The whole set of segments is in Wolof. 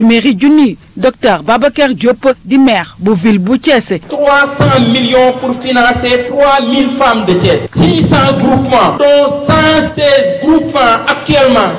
mairie junni docteur Babacar Diop di maire bu ville bu Thiès. 300 millions pour financer 3000 femmes de Thiès. 600 groupements dont 116 groupements actuellement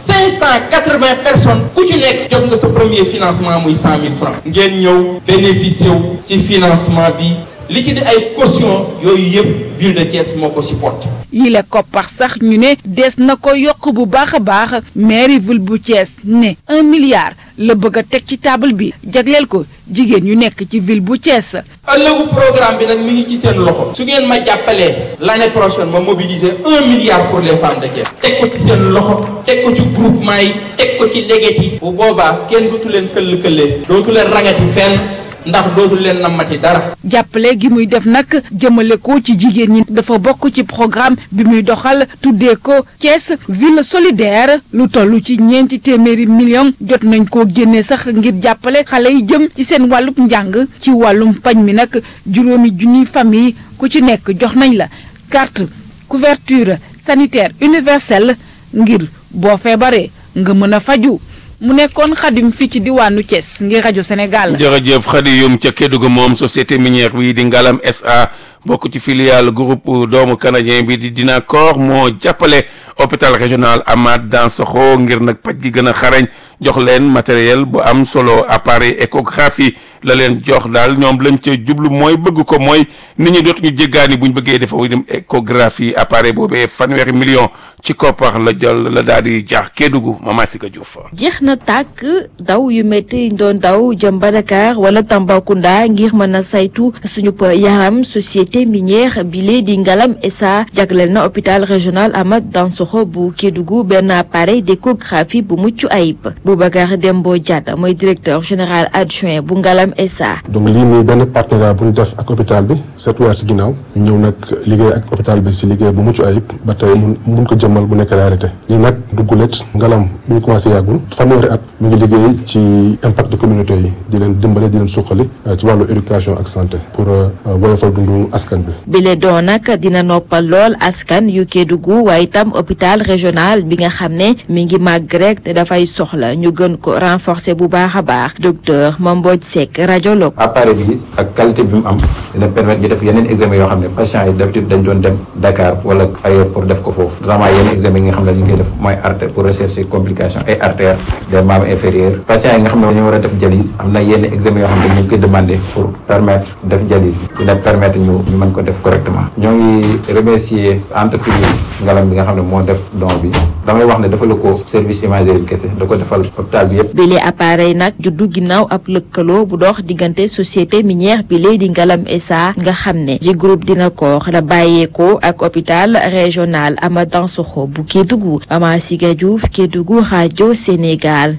580 personnes ku ci nekk jot nga sa premier financement muy 100 000 francs. ngeen ñëw bénéficier wu ci financement bi li ci di ay caution yooyu yëpp ville de Thiès moo ko supporté. yile koppar sax ñu ne des na ko yokk bu baax a baax mairie ville bu Thiès ne un milliard la bëgg a teg ci table bi jagleel ko jigéen yu nekk ci ville bu Thiès. ëllëgu programme bi nag mi ngi ci seen loxo. su ngeen ma jàppalee l'année prochaine ma mobiliser un milliard pour les femmes de Thiès. teg ko ci seen loxo teg ko ci groupement yi teg ko ci léget yi. bu boobaa kenn dootu leen këll këllee dootu leen ragati fenn. ndax dootul leen nammati dara. jàppale gi muy def nag jëmale ko ci jigéen ñi dafa bokk ci programme bi muy doxal tuddee ko Thiès ville solidaire lu toll ci ñeenti téeméeri million jot nañ koo génne sax ngir jàppale xale yi jëm ci seen wàllub njàng ci wàllum pañ mi nag juróomi junniy famille ku ci nekk jox nañ la carte couverture sanitaire universelle ngir boo feebaree nga mën a faju mu nekkoon xadim fii ci diwaanu Thiès ngir rajo Sénégal. jërëjëf xadi yum ca Kédougou moom société minière bi di Ngalam SA bokk ci filiale groupe doomu canadien bi di Dynacor moo jàppale hôpital régional Amath Dansokho ngir nag paj gi gën a xarañ jox leen matériel bu am solo appareil échographie la leen jox daal ñoom lañ ca jublu mooy bëgg ko mooy nit ñi dootuñu jéggaani buñ bëggee defa wu dem échographie appareil boobee fanweeri million ci koppar la jël la daal di jaax Kédougou Mama Sika Diouf. jeex na tàkk daw yu métti ñu doon daw jëm ba Dakar wala Tambacounda ngir mën a saytu suñu yaram société minière bile di Ngalam SA jagleel na hôpital régional Amath Dansokho bu Kédougou benn appareil d'échographie bu mucc ayib Boubacar Dembo Diatta mooy directeur général adjoint bu Ngalam SA. donc lii nii benn partenariat bu ñu def ak hôpital bi sept weer ci ginnaaw ñu ñëw nag liggéey ak hôpital bi si liggéey bu mucc ayib ba tey mun mun ko jëmmal bu nekk réalité lii nag duggulet Ngalam bu ñu commencé yàggul fanweeri at ñu ngi liggéey ci impact de communauté yi di leen dimbale di leen suqali ci wàllu éducation ak santé pour woyofal dundu askan bi. bile doon nag dina noppal lool askan yu Kédougou waaye itam hôpital régional bi nga xam ne mi ngi màgg rek te dafay soxla ñu gën ko renforcer bu baax a baax docteur Mambodj Seck radiologue. appareil bi gis ak qualité bi mu am dina permettre ñu def yeneen examen yoo xam ne patients yi d'habitude dañ doon dem Dakar wala ailleurs pour def ko foofu vraiment yeneen examen yi nga xam ne ñu ngi koy def mooy artère pour rechercher complication ay artères des membres inférieurs patients yi nga xam ne dañu war a def dialyse am na yenn examen yoo xam ne ñu ngi koy demander pour permettre def dialyse bi dina permettre ñu ñu mën ko def correctement ñoo ngi remercier entreprise Ngalam bi nga xam ne moo def don bi damay wax ne dafa la ko service imagerie bi kese da ko defal hôpital bi yëpp bile appareil nag juddu ginnaaw ab lëkkaloo bu dox diggante société minière bi lay di Ngalam SA nga xam ne ci groupe Dynacor la bàyyeekoo ak hôpital régional Amath Dansokho bu Kédougou Mama Siga Diouf Kédougou rajo Sénégal.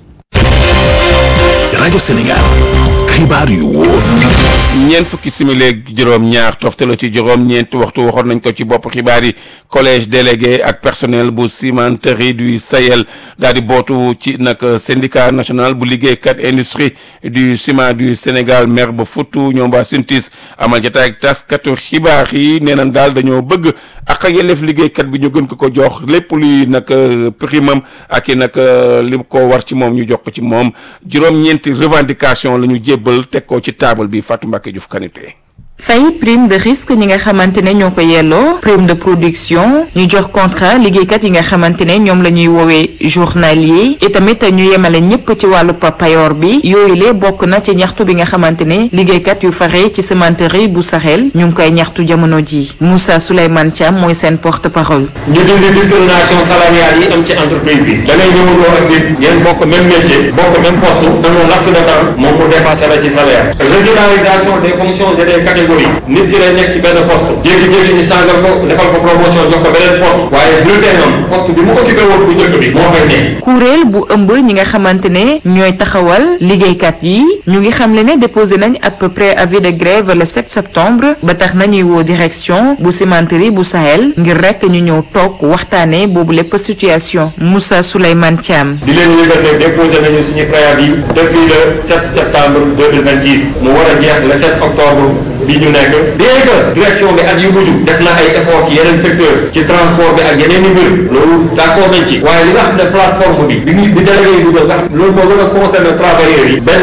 rajo Sénégal xibaar yu wóor. ñeent fukki simili ak juróom-ñaar toftalo ci juróom-ñeent waxtu waxoon nañ ko ci bopp xibaar yi collège délégué ak personnel bu cimenterie du Sahel daal di bootu ci nag syndicat national bu liggéeykat industrie du ciment du Sénégal maire ba Foutou ñoom waa Syntis amal jotaay ak taskatu xibaar yi nee nañ daal dañoo bëgg ak ak yelleef liggéeykat bi ñu gën ko ko jox lépp luy nag primam ak i nag li ko war ci moom ñu jox ko ci moom juróom-ñeenti revendication la ñu jébbal teg ko ci table bi Fatou Mbacké Diouf Kanité fay prime de risque ñi nga xamante ne ñoo ko yelloo prime de production ñu jox contrat liggéeykat yi nga xamante ne ñoom la ñuy woowee journalier et tamit ñu yemale ñëpp ci wàllu payoor bi yooyu le bokk na ci ñaxtu bi nga xamante ne liggéeykat yu fare ci cimenterie bu Sahel ñu ngi koy ñaxtu jamono ji Moussa Souleymane Thiam mooy seen porte parole. ñu dindi discrimination salariale yi am ci entreprise bi da ngay ñëwandoo ak nit ngeen bokk même métier bokk même poste dans un laps de temps moo ko dépassé la ci salaire régularisation des fonctions et des catégories nit ki lay nekk ci benn poste jékki-jékki ñu changé ko defal ko promotion jox ko beneen poste waaye bulletin am poste bi mu occupé woon bu njëkk bi moo fay nekk. kuréel bu ëmb ñi nga xamante ne ñooy taxawal liggéeykat yi ñu ngi xamle ne déposé nañ à peu près avis de grève le 7 septembre ba tax nañuy woo direction bu cimenterie bu Sahel ngir rek ñu ñëw toog waxtaanee boobu lépp situation Moussa Souleymane Thiam. di leen yëgal ne déposé nañu suñu préavis depuis le 7 septembre 2026 mu war a jeex le 7 octobre bi ñu nekk bien que direction bi at yu mujj def na ay effort ci yeneen secteur ci transport bi ak yeneen i mbir loolu d'accord nañ ci waaye li nga xam ne plateforme bi bi bi délégué yi dugal nga xam loolu moo gën a concerné travailleurs yi benn